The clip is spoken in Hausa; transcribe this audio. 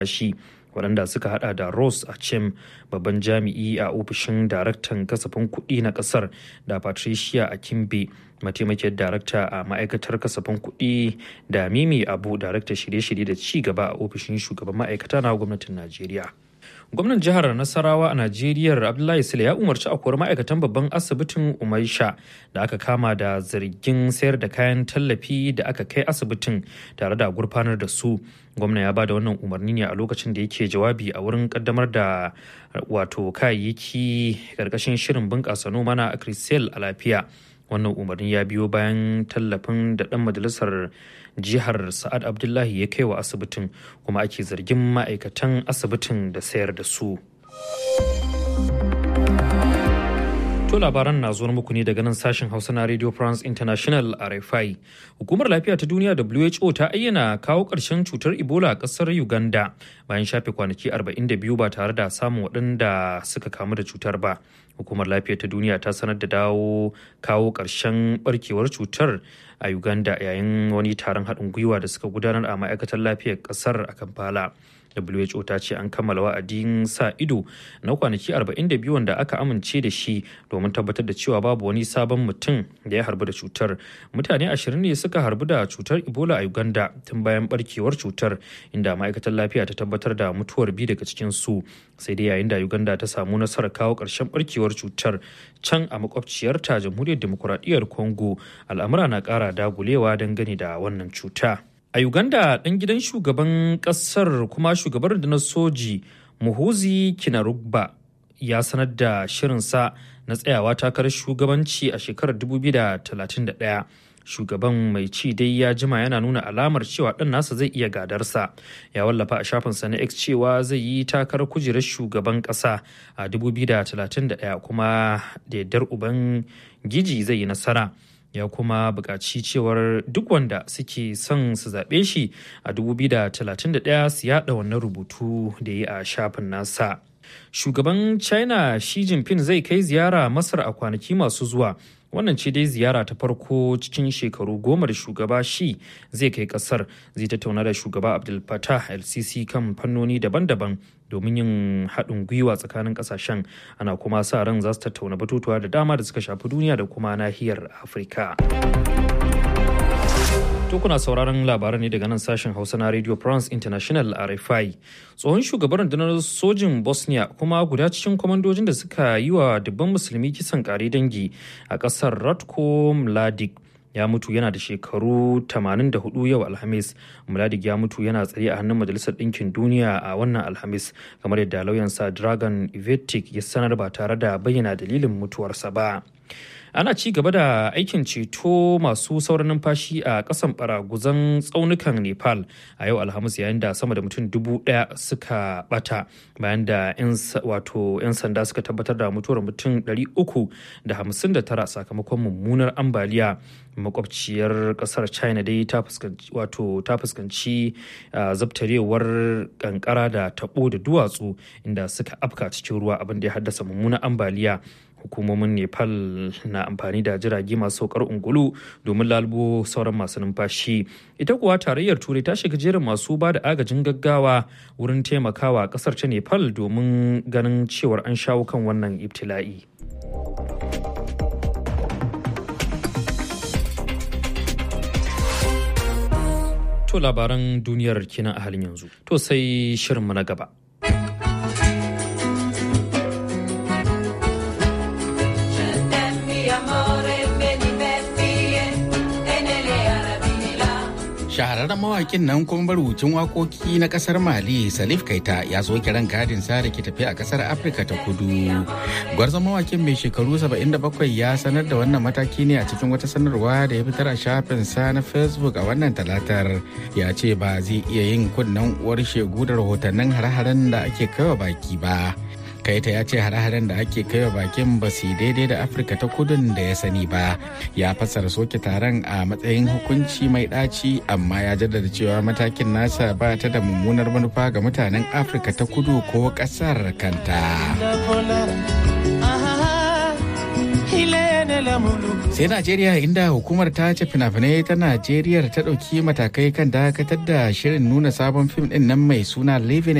shi waɗanda suka hada da Rose Achem babban jami'i a ofishin daraktan kasafin kuɗi na ƙasar da Patricia Akimbe mataimakiyar darakta a ma'aikatar kasafin kuɗi da Mimi Abu daraktar shirye-shirye da ci gaba a ofishin shugaban ma'aikata na gwamnatin Najeriya. gwamnan jihar nasarawa a najeriya abdullahi sule ya umarci a kori ma'aikatan babban asibitin umaisha da aka kama da zargin sayar da kayan tallafi da aka kai asibitin tare da gurfanar da su gwamna ya ba da wannan umarni ne a lokacin da yake jawabi a wurin kaddamar da wato kayayyaki karkashin shirin bunƙasa noma na akrisel a lafiya wannan umarni ya biyo bayan tallafin da ɗan majalisar jihar sa'ad abdullahi ya kai wa asibitin kuma ake zargin ma'aikatan asibitin da sayar da su to labaran na zuwa muku ne daga nan sashen hausa na radio france international rfi hukumar lafiya ta duniya who ta ayyana kawo ƙarshen cutar ebola a ƙasar uganda bayan shafe kwanaki 42 ba tare da samun waɗanda suka kamu da cutar ba hukumar lafiya ta duniya ta sanar da dawo kawo ƙarshen barkewar cutar a uganda yayin wani taron haɗin gwiwa da suka gudanar a ma'aikatar lafiyar ƙasar a kampala who ta ce an kammala wa'adin sa ido na kwanaki 42 wanda aka amince da shi domin tabbatar da cewa babu wani sabon mutum da ya harbu da cutar mutane 20 ne suka harbu da cutar ebola a uganda tun bayan barkewar cutar inda ma'aikatar lafiya ta tabbatar da mutuwar biyu daga cikin su sai dai yayin da uganda ta samu nasarar kawo ƙarshen barkewar cutar can a makwabciyarta jamhuriyar demokuraɗiyyar congo al'amura na ƙara dagulewa dangane da wannan cuta. A Uganda ɗan gidan shugaban ƙasar kuma shugaban rundunar soji Muhuzi Kinarugba ya sanar da shirinsa na tsayawa takarar shugabanci a shekarar 2031. Shugaban mai ci dai ya jima yana nuna alamar cewa ɗan nasa zai iya gadarsa. Ya wallafa a shafinsa na X cewa zai yi takarar kujerar shugaban ƙasa a 2031 kuma da yardar uban giji zai yi nasara. ya kuma buƙaci cewar duk wanda suke son su zaɓe shi a 2031 su yaɗa wannan rubutu da yi a shafin nasa. Shugaban China Xi Jinping zai kai ziyara Masar a kwanaki masu zuwa. Wannan ce dai ziyara ta farko cikin shekaru goma da shugaba shi zai kai kasar zai tattauna da shugaba Abdul Fattah LCC kan fannoni daban-daban domin yin haɗin gwiwa tsakanin ƙasashen ana kuma sa ran za su tattauna batutuwa da dama da suka shafi duniya da kuma nahiyar Afirka. To kuna sauraron labaran ne daga nan sashen Hausa na Radio France International RFI. Tsohon shugaban rundunar sojin Bosnia kuma guda cikin kwamandojin da suka yi wa dubban musulmi kisan kare dangi a ƙasar Ratko Mladic ya mutu yana da shekaru 84 yau Alhamis. Mladic ya mutu yana tsare a hannun Majalisar Ɗinkin Duniya a wannan Alhamis kamar yadda lauyansa Dragon Ivetic ya sanar ba tare da bayyana dalilin mutuwarsa ba. ana ci gaba da aikin ceto masu sauran numfashi a kasan baraguzan tsaunukan nepal a yau alhamis yayin da sama da mutum dubu daya suka bata bayan da 'yan sanda suka tabbatar da mutuwar mutum 359 sakamakon mummunar ambaliya makwabciyar kasar china dai ta fuskanci zabtarewar kankara da tabo da duwatsu inda suka afka cikin ruwa abin da ya haddasa mummunar ambaliya hukumomin nepal na amfani da jirage masu saukar ungulu domin lalubo sauran masu numfashi ita kuwa tarayyar turai ta shiga jerin masu ba da agajin gaggawa wurin taimakawa kasar ta nepal domin ganin cewar an shawo kan wannan ibtila'i to labaran duniyar kenan a halin yanzu to sai shirinmu na gaba shahararren mawakin nan kuma marubucin wakoki na kasar mali salif kaita ya zo kiran gadin sa da ke tafi a kasar afirka ta kudu gwarzon mawakin mai shekaru 77 ya sanar da wannan mataki ne a cikin wata sanarwa da ya fitar a shafin sa na facebook a wannan talatar ya ce ba zai iya yin kunnen uwar shegu da rahotannin hare-haren da ake kaiwa baki ba kaita ya ce hare-haren da ake kaiwa bakin ba su daidai da afirka ta kudun da ya sani ba ya fassara soke taron a matsayin hukunci mai ɗaci amma ya jaddada cewa matakin nasa ba ta da mummunar manufa ga mutanen afirka ta kudu ko ƙasar kanta sai najeriya inda hukumar ta ce fina-finai ta najeriya ta ɗauki matakai kan dakatar da shirin nuna sabon fim ɗin nan mai suna living